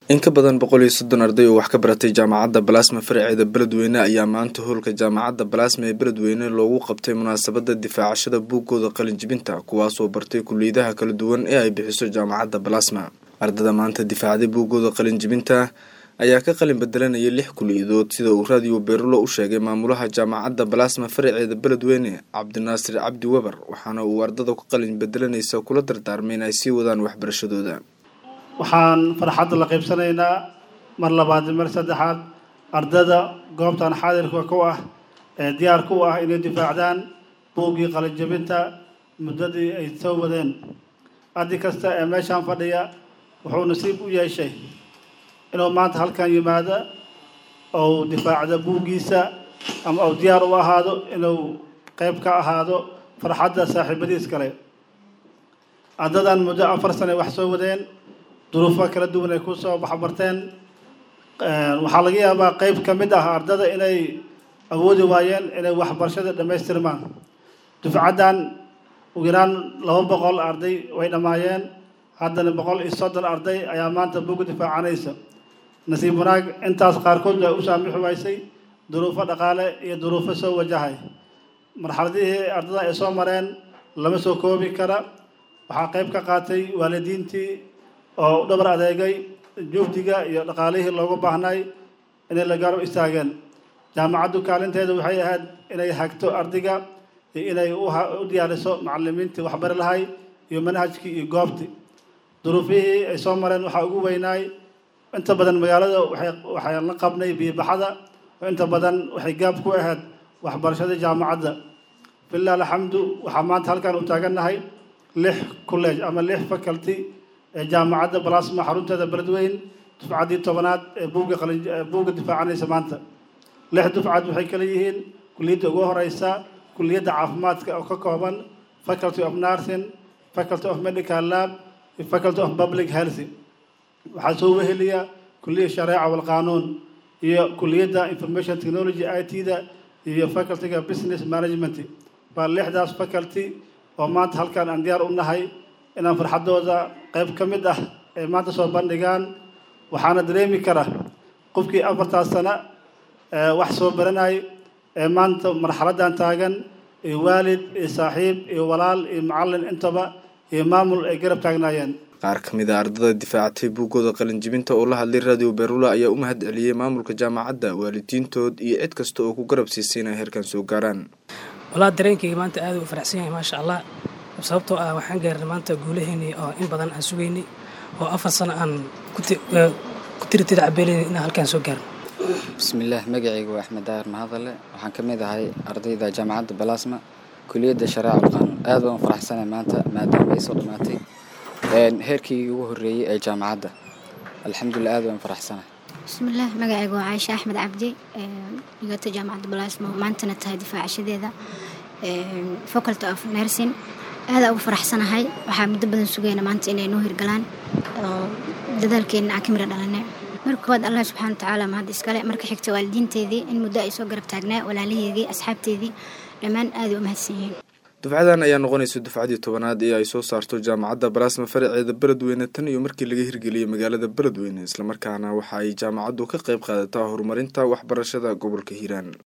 in ka badan boqol iyo soddon arday oo wax ka baratay jaamacadda balaasma faraceeda beledweyne ayaa maanta howlka jaamacadda balaasma ee beledweyne loogu qabtay munaasabadda difaacashada buuggooda qalinjibinta kuwaasoo bartay kuliyadaha kala duwan ee ay bixiso jaamacadda balaasma ardada maanta difaacday buuggooda qalinjibinta ayaa ka qalin bedelanaya lix kuliyadood sida uu raadiyo beerulo u sheegay maamulaha jaamacadda balaasma faraceeda beledweyne cabdinaasir cabdi weber waxaana uu ardada ku qalin bedelanaysa kula dardaarmay in ay sii wadaan waxbarashadooda waxaan farxadda la qaybsanaynaa mar labaad mar saddexaad ardada goobtan xaadirka ku ah ee diyaar ku ah inay difaacdaan buuggii qalinjabinta muddadii ay soo wadeen arday kasta ee meeshaan fadhiya wuxuu nasiib u yeeshay inuu maanta halkan yimaado ou difaacdo buuggiisa ama uu diyaar u ahaado inuu qayb ka ahaado farxadda saaxiibadiis kale ardadan muddo afar sane wax soo wadeen duruufo kala duwan ay kusoo baxbarteen waxaa laga yaabaa qeyb ka mid ah ardada inay awoodi waayeen inay waxbarashada dhammaystirmaan dufcaddan ugu yaraan laba boqol arday way dhammaayeen haddana boqol iyo soddon arday ayaa maanta buga difaacanaysa nasiib wanaag intaas qaarkood ay u saamixi waysay duruufo dhaqaale iyo duruufo soo wajahay marxaladihii ardada ay soo mareen lama soo koobi kara waxaa qeyb ka qaatay waalidiintii oo u dhabar adeegay juhdiga iyo dhaqaalihii loogu baahnay inay la gaaro istaageen jaamacaddu kaalinteeda waxay ahayd inay hagto ardayga iyo inay u diyaariso macalimiintii waxbari lahay iyo manhajkii iyo goobtii duruufihii ay soo mareen waxaa ugu weynaay inta badan magaalada waxay la qabnay biyobaxada oo inta badan waxay gaab ku ahayd waxbarashada jaamacadda filah alxamdu waxaa maanta halkaan u taagannahay lix college ama lix faculty ee jaamacadda balasma xarunteeda beledweyn dufcaddii tobanaad ee buugga qalin buugga difaacanaysa maanta lix dufcad waxay kala yihiin kuliyadda ugu horeysa kuliyadda caafimaadka oo ka kooban faculty of nursing faculty of medical lab iyo faculty of public health waxaa soo weheliya kuliyadda shareeca walqaanuun iyo kuliyadda information technology i t-da iyo facultyga business management waa lixdaas faculty oo maanta halkaan aan diyaar u nahay inaan farxaddooda qayb ka mid ah ay maanta soo bandhigaan waxaana dareemi kara qofkii afartaas sano wax soo baranay ee maanta marxaladdan taagan iyo waalid iyo saaxiib iyo walaal iyo macallin intaba iyo maamul ay garab taagnaayeen qaar ka mid a ardada difaacatay buuggooda qalinjibinta oo la hadlay raadiyo beerula ayaa u mahad celiyey maamulka jaamacadda waalidiintood iyo cid kasta oo ku garab siisay inay heerkan soo gaaraan walaa dareenkayga maanta aada u faraxsan yahay maasha allah sababtoo ah waxaan gaarnay maanta guulaheynii oo in badan aan sugaynay oo afar sano aan ku tiritida cabeelaynay inaan halkaan soo gaarno bismillaah magacayga waa axmed daahir mahadale waxaan ka mid ahay ardayda jaamacadda balaasma kuliyadda shareeca alqaanuun aad baan u faraxsanay maanta maadaama ay soo dhammaatay heerkii ugu horreeyey ee jaamacadda alxamdulilah aad baan faraxsanahay bismillaah magacayga waa caaisha axmed cabdi dhigata jaamacadda balaasma maantana tahay difaacashadeeda faculty of nursing aadaa ugu faraxsanahay waxaa muddo badan sugayna maanta inay noo hirgalaan oo dadaalkeenna aan ka mira dhalanay marka koowaad allah subxana watacaala mahad iskale marka xigta waalidiinteedii in muddo ay soo garab taagnaa walaalaheedii asxaabteedii dhammaan aaday u mahadsan yihiin dufcadan ayaa noqonaysa dufcadii tobanaad ee ay soo saarto jaamacadda balaasma faraceeda beledweyne tan iyo markii laga hirgeliyey magaalada beledweyne islamarkaana waxa ay jaamacaddu ka qayb qaadataa horumarinta waxbarashada gobolka hiiraan